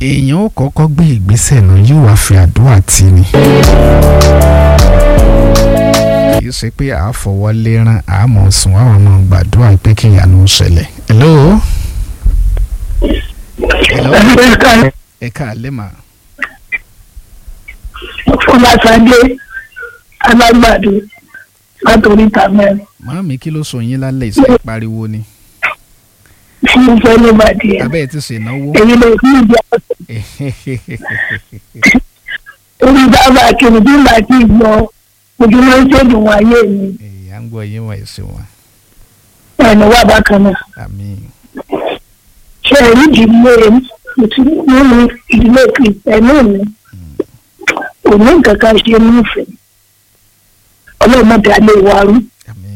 èèyàn ó kọ́kọ́ gbé ìgbésẹ̀ náà yóò wá fi àdúrà tì ní. kì í ṣe pé à á fọwọ́ lérán à á mọ̀ sùn àwọn ọmọ gbàdúrà pé kí ìyanu ṣẹlẹ̀. hello. hello. ẹ káàlẹ́ mà. fọlásadé alágbàdo látòrí tàmẹ́rin màámi kí ló sọ yín lálẹ́ ìṣe pariwo ni. tí mo fẹ́ ló bá di ẹ̀ abẹ́ ẹ̀ ti ṣènáwó. èyí lè fún ìjà orí dábàá kiri bí màá ti gbọ́ ojú ló ń ṣèdùn wáyé mi à ń gbọ́ yín wọ̀ ẹ̀sìn wọn. ẹnu wà bákan náà àmín. ṣe èyí ìdílé nínú ìdílé kìrìtẹ́nì mi kò ní nǹkan kan ṣe nífẹ̀ẹ́ ọlọ́mọdé alẹ́ wa rú àmín.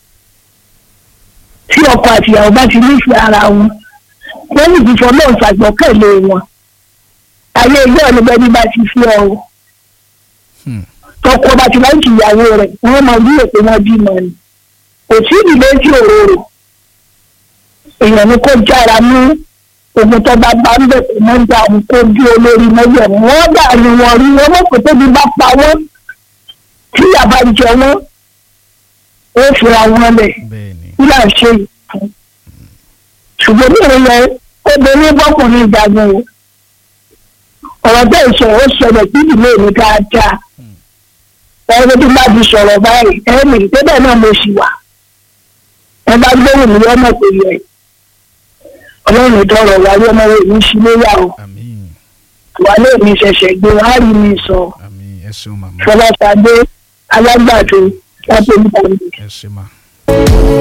tí ọkọ àti ìyàwó bá ti nífẹ̀ẹ́ ara wọn wọ́n ní ìfìfọ́ náà ṣàgbọ́kẹ̀lé wọn ayé ilé ọ̀nùbẹ́ni bá ti fi ọ̀rọ̀ Hmm. tọkọ bá ti láǹkì ìyàwó rẹ̀ wọ́n máa bí èpè wọn bímọ ni kò sí ìdílé tí òróró èèyàn ni kó jára mú ogun tó bá bá ń bẹ̀ pé wọ́n ń gba àwọn kó bí olórí mọ́jọ̀ wọ́n dà ní wọn rí wọn mọ̀ pé tóbi bá pa wọ́n tí yàrá jẹ wọ́n ó fura wọn lẹ̀ bẹ́ẹ̀ ni. kí là ń ṣe yìí fún ṣùgbọ́n ní ìrìnlẹ̀ obìnrin bọ́kùnrin ìjagun o ọ̀rọ̀ bẹ́ẹ̀ sọ ó ṣẹlẹ̀ sí ìdílé mi dáadáa ẹni tí bá ti sọ̀rọ̀ báyìí ẹni ìtẹ́bẹ̀ náà mo sì wà ẹ bá gbóhùn mi lọ́nà tó yẹ ọlọ́run ìdọ̀rọ̀ wáyé ọmọ rẹ̀ mi sí léyà o àmín. wà lè mi ṣẹ̀ṣẹ̀ gbé wá rí mi sọ àmín ẹ ṣeun màmá fọláṣadé alágbàdo lápẹ́ nípa mi. ẹ ṣe mà.